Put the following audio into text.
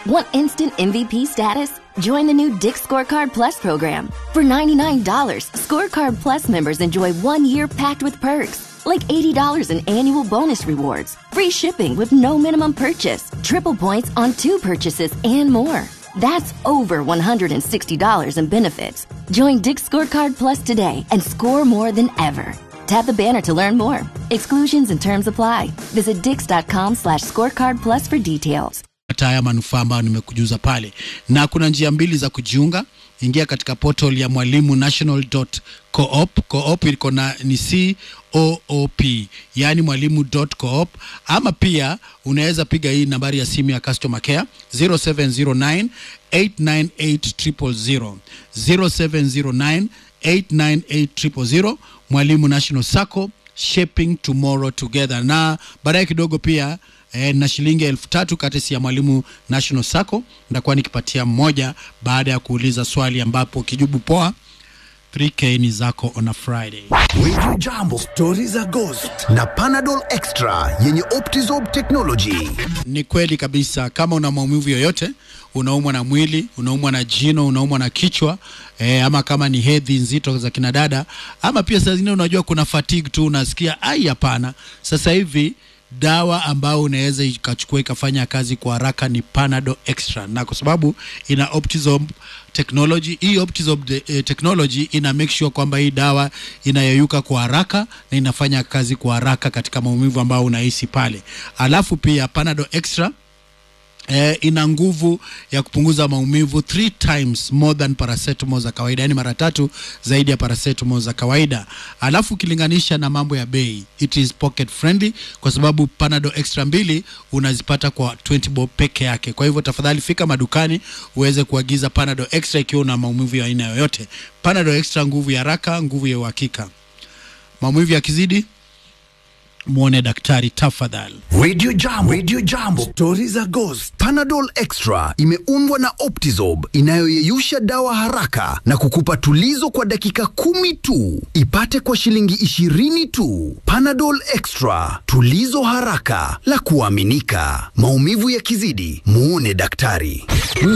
Want instant MVP status? Join the new Dick Scorecard Plus program. For $99, Scorecard Plus members enjoy one year packed with perks, like $80 in annual bonus rewards, free shipping with no minimum purchase, triple points on two purchases, and more. That's over $160 in benefits. Join Dick Scorecard Plus today and score more than ever. Tap the banner to learn more. Exclusions and terms apply. Visit dix.com slash scorecard plus for details. hata haya manufaa ambayo nimekujuza pale, na kuna njia mbili za kujiunga. Ingia katika portal ya mwalimu national.coop. Coop iko na ni C O O P, yani mwalimu.coop, ama pia unaweza piga hii nambari ya simu ya customer care 0709 898 070 0709 Mwalimu National Sacco, shaping tomorrow together. Na baadaye kidogo pia eh, na shilingi elfu tatu katesi ya Mwalimu National Sacco nitakuwa nikipatia mmoja baada ya kuuliza swali, ambapo ukijibu poa 3k ni zako on a Friday. Radio Jambo, stori za ghost na Panadol Extra yenye Optizorb technology. Ni kweli kabisa, kama una maumivu yoyote, unaumwa na mwili, unaumwa na jino, unaumwa na kichwa eh, ama kama ni hedhi nzito za kina dada, ama pia saa zingine unajua kuna fatigue tu, unasikia ai, hapana. Sasa hivi dawa ambayo unaweza ikachukua ikafanya kazi kwa haraka ni Panadol Extra, na kwa sababu ina Optizorb technology, hii Optizorb de, eh, technology ina make sure kwamba hii dawa inayeyuka kwa haraka na inafanya kazi kwa haraka katika maumivu ambayo unahisi pale. Alafu pia Panadol Extra Eh, ina nguvu ya kupunguza maumivu three times more than paracetamol za kawaida, yani mara tatu zaidi ya paracetamol za kawaida. Alafu ukilinganisha na mambo ya bei, it is pocket friendly kwa sababu Panadol Extra mbili unazipata kwa 20 bob peke yake. Kwa hivyo tafadhali fika madukani uweze kuagiza Panadol Extra ikiwa una maumivu ya aina yoyote. Panadol Extra, nguvu ya haraka, nguvu ya uhakika. Maumivu yakizidi, muone daktari tafadhali. Radio Jambo, Radio Jambo, stori za ghost. Panadol Extra imeundwa na Optizorb inayoyeyusha dawa haraka na kukupa tulizo kwa dakika kumi tu. Ipate kwa shilingi ishirini tu. Panadol Extra, tulizo haraka la kuaminika. Maumivu yakizidi, muone daktari.